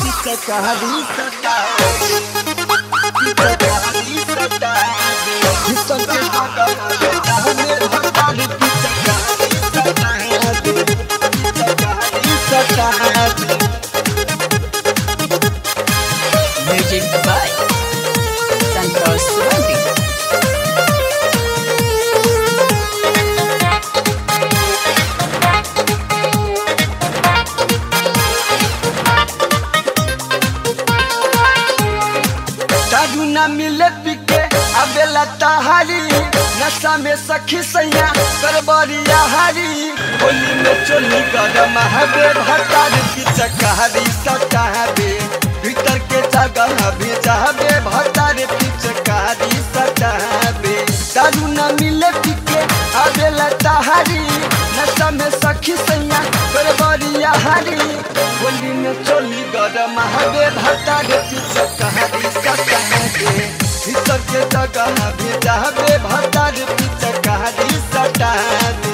पिचकारी सटा पिचकारी सटा भीतर के जगह हमें भतार पिचकारी सटा पिचकारी सटा Music by Santos Suwandi. दारू न मिले पिके अबेला तहारी नशा में सखी सैया करबरिया हारी होली में चोली गरम हबे भतार पिचकारी सटाबे भीतर के जगह भेजाबे भतार पिचकारी सटाबे दारू न मिले पिके अबेला तहारी नशा में सखी सैया करबरिया हारी होली में चोली गरम हबे भतार पिचकारी सटाबे भीतर के जगह भेजाबे भतार पिचकारी सटाबे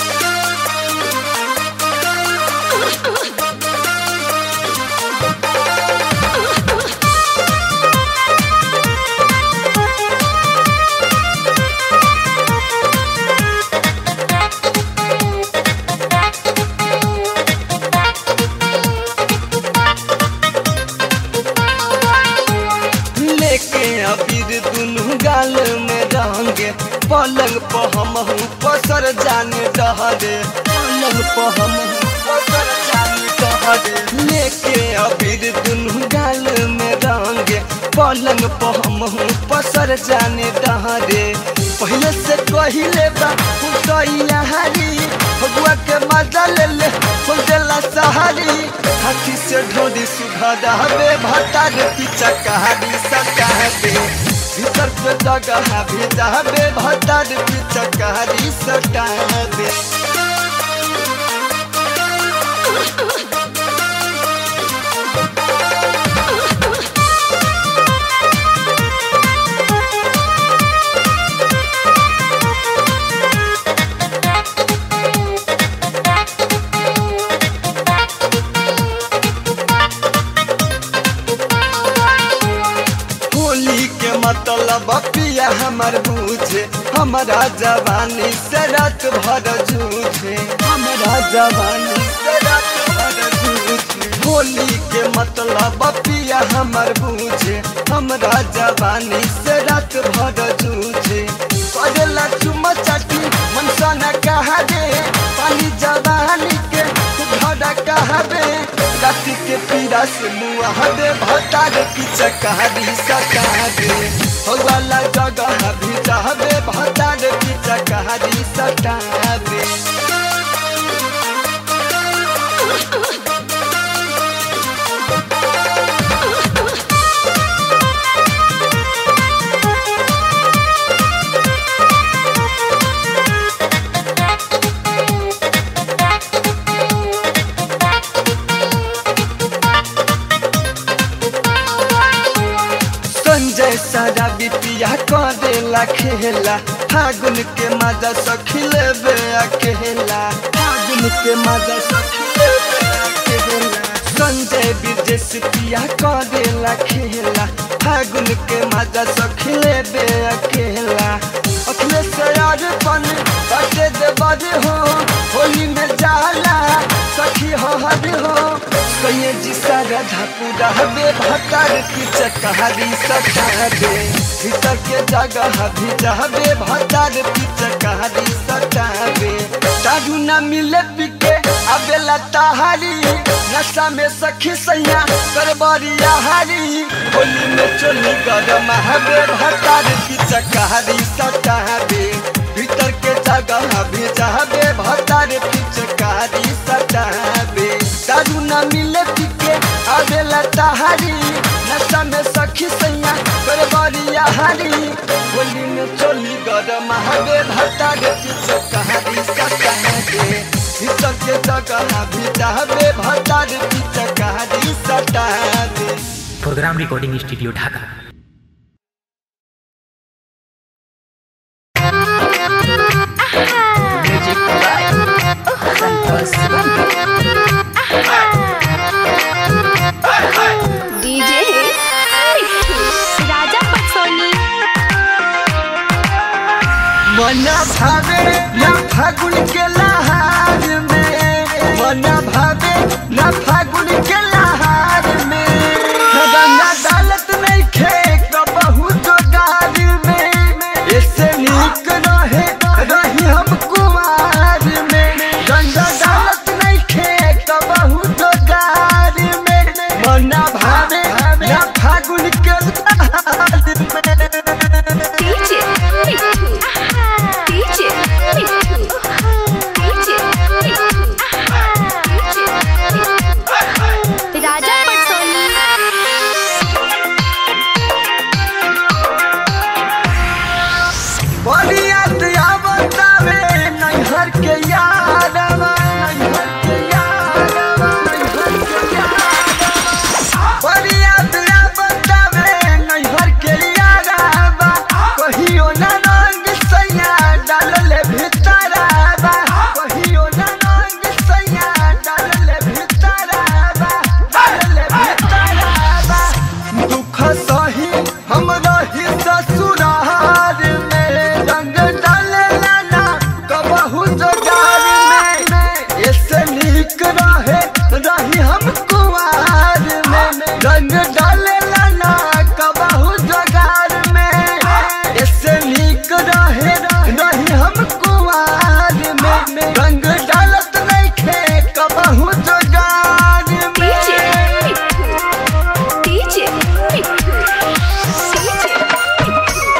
लेके अबीर दुनू गाल में रंगे पलंग पर हम पसर जाने डहरे पलंग पर हम पसर जाने डहरे लेके अबीर दुनू गाल में रंगे पलंग पर हम पसर जाने डहरे पहले से कहिले बा तैया हारी भगवा के मजा ले ले खोल देला सहारी हाथी से ढोरी सुधा हबे भतार पीछा कहानी सटाबे भीतर के जगह भेजाबे भतार पीछा कहानी सटाबे होली के मतलब पिया हमर बूझे हमारा जवानी से रात भर जूझे हमारा जवानी से रात भर जूझे होली के मतलब पिया हमर बूझे हमारा जवानी से रात भर जूझे करेला चुमा चाटी मनसा न कहा दे पानी जवानी के घड़ा कहाबे राति के पीड़ा से मुआ दे भतार की चकारी सटाबे हो वाला जगह भी चाहबे भतार की चकारी सटाबे संजय सारा बिपिया करेला खेला फागुन के मजा सखिले बे अकेला फागुन के मजा सखिले बे अकेला संजय विदेश पिया करेला खेला फागुन के मजा सखिले बे अकेला अखिलेश यार पन बटे दे बड़े हो होली में जाला सखी हो हद हो कहिए जी सारा धापुरा हबे भतार की चकारी सटाबे भीतर के जगह भी जाबे भतार की चकारी सटाबे दारू न मिले पिके अबेला तहारी नशा में सखी सैया करबरिया हारी होली में चोली गरम हबे भतार की चकारी सटाबे भीतर के जगह भी जाबे भतार की चकारी सटाबे दारू न मिले पिके अबेला तहारी नशा में सखी सैया करबरिया हारी होली में चोली गरम हबे भतार की चकारी सटाबे भीतर के जगह भी जाबे भतार की चकारी सटाबे program recording studio Dhaka Music by Santos Suwandi. भावे ना फागुन के लहार में मन भावे ना फागुन के लहार में रंगा डालत नहीं खे कबहू जोगार में इससे नीक रहे रही हम कुमार में गंगा डालत नहीं खे कबहू जोगार में मन भावे ना फागुन के लहार में DJ Mitu. DJ Mitu. DJ Mitu. राजा पटसोनी बरियात आवतावे नैहर के यादवा नैहर के यादवा नैहर के यादवा बरियात आवतावे नैहर के यादवा कहियो ना रंग सैया डालले भितरावा कहियो ना रंग सैया डालले भितरावा डालले भितरावा दुख सही हम रही ससुरार में रंग डाले लाना कबहू जोगार में इससे नीक रहे रही हम कुआर में रंग डाले लाना कबहू जोगार में इससे नीक रहे रही हम कुआर में रंग डालत नहीं खे कबहू जोगार DJ में Mitu. DJ Mitu. DJ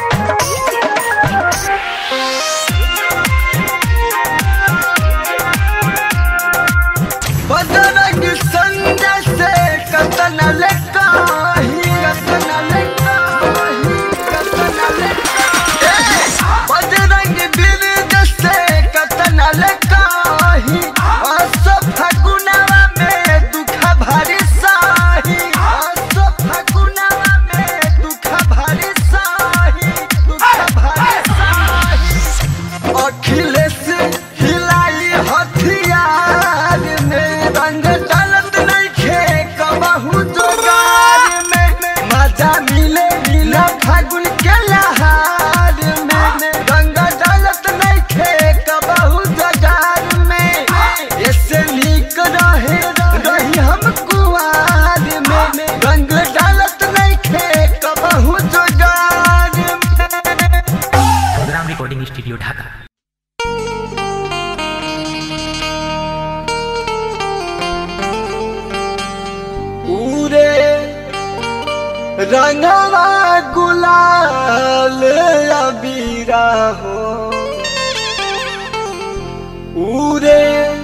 बदरंग संजय से कतन लेकाही कतन लेकाही कतन लेकाही बदरंग बिरद से कतन लेकाही अस फगुनवा में दुख भरी साही अस फगुनवा में दुख भरी साही दुख भरी साही अखिलेश हिलाई हथियार में रंग डालत नहीं खे कबहू जोगार में मजा मिले मिला फागुन के लहार में रंग डालत नहीं खे कबहू जोगार में इससे नीक रहे रही हम कुआर में रंग डालत नहीं खे कबहू जोगार में प्रोग्राम रिकॉर्डिंग स्टूडियो ढाका पूरे रंगवा गुलाल अबीरा हो पूरे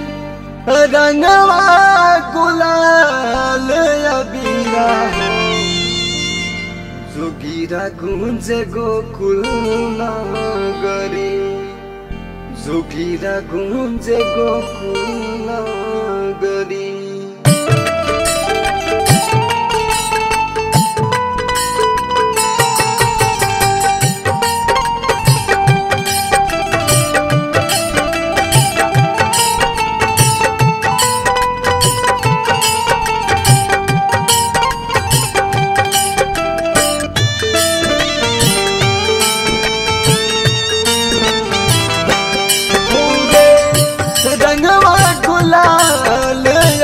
रंगवा गुलाल अबीरा हो जोगीरा गुंज गोकुल नगरी जोगीरा गुंज गोकुल नगरी रंगवा गुलाल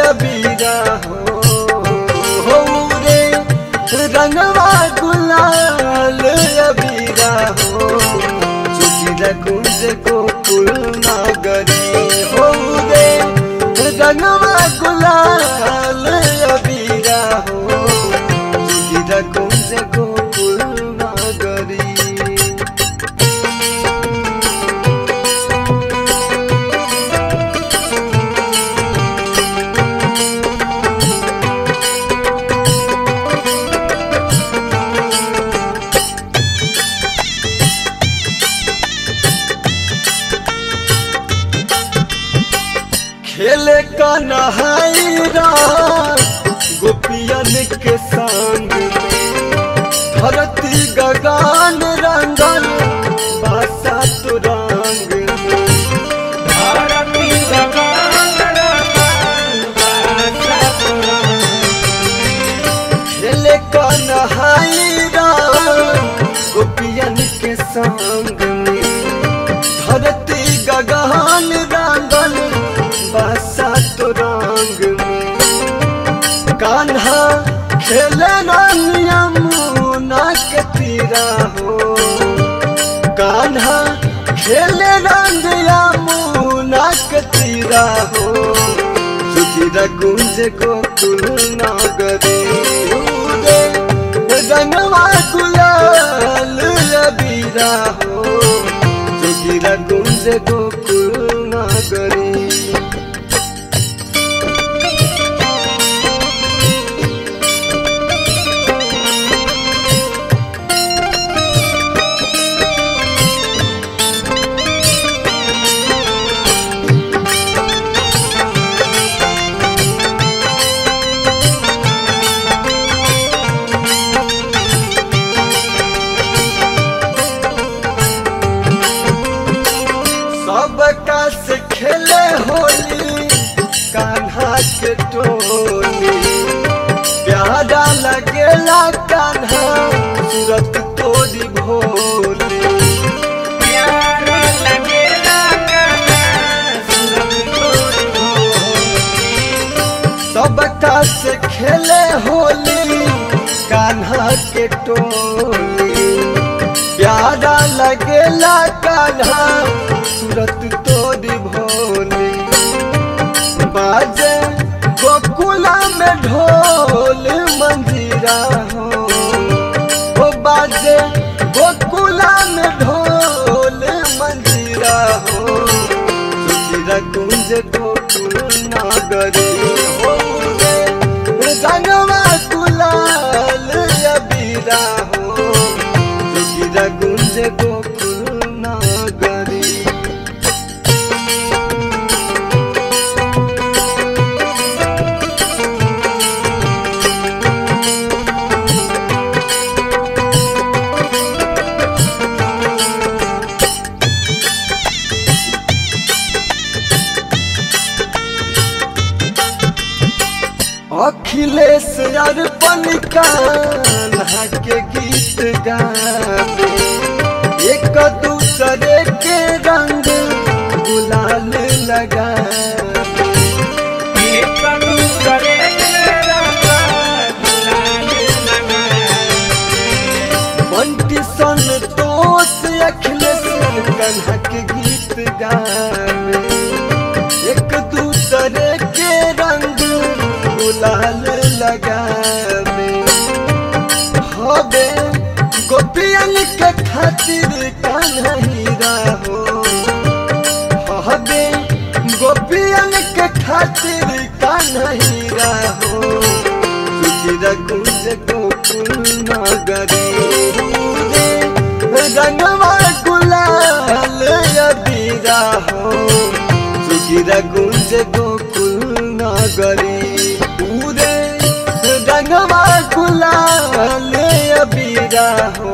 कान्हा खेले रानिया मुना के तीरा हो कान्हा खेले रंगिया मुना के तीरा हो सुधीरा गुंज गोकुल नगरी रे रंगवा गुलाल अबीरा हो सुधीरा गुंज गोकुल नगरी सबका से खेले होली कान्हा के टोली प्यारा लगेला कान्हा सूरत तोरी भोली सबका से खेले होली कान्हा के टोली प्यारा लगेला कान्हा सूरत तोरी भोली बाजे गोकुला में ढोल मंजीरा हो ओ बाजे गोकुला में ढोल मंजीरा हो सुधीरा कुंज गोकुल नगरी हो रे रंगवा गुलाल अबीरा हो सुधीरा कुंज गोकुल नगरी अखिलेश अर्पण कान्हा के गीत गावे एक दूसरे के रंग गुलाल लगावे बंटी संतोष अखिलेश कान्हा के गीत गावे एक दूसरे के रंग गुलाल लगावे हबे गोपियन के खातिर कन्हैया हो हबे गोपियन के खातिर कन्हैया हो सुखीरा कुंज गोकुल नगरी रे रंगवा गुलाल अबीरा हो सुखीरा गुंज गोकुल नगरी पूरे रंगवा गुलाल अबीरा हो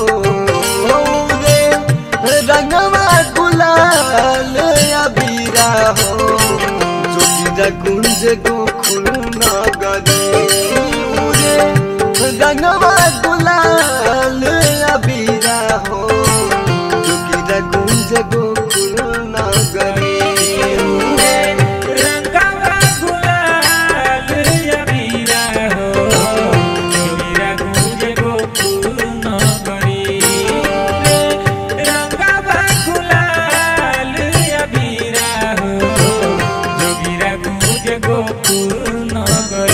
रे रंगवा गुलाल अबीरा हो सुखीरा गुंज गोकुल नगरी रे रंगवा गुलाल अबीरा हो सुखीरा गुंज गोकुल नगरी रंगावा गुलाल अबीरा हो जोगिरा गुंज गोकुल नगरी रंगावा गुलाल अबीरा हो जोगिरा गुंज गोकुल नगरी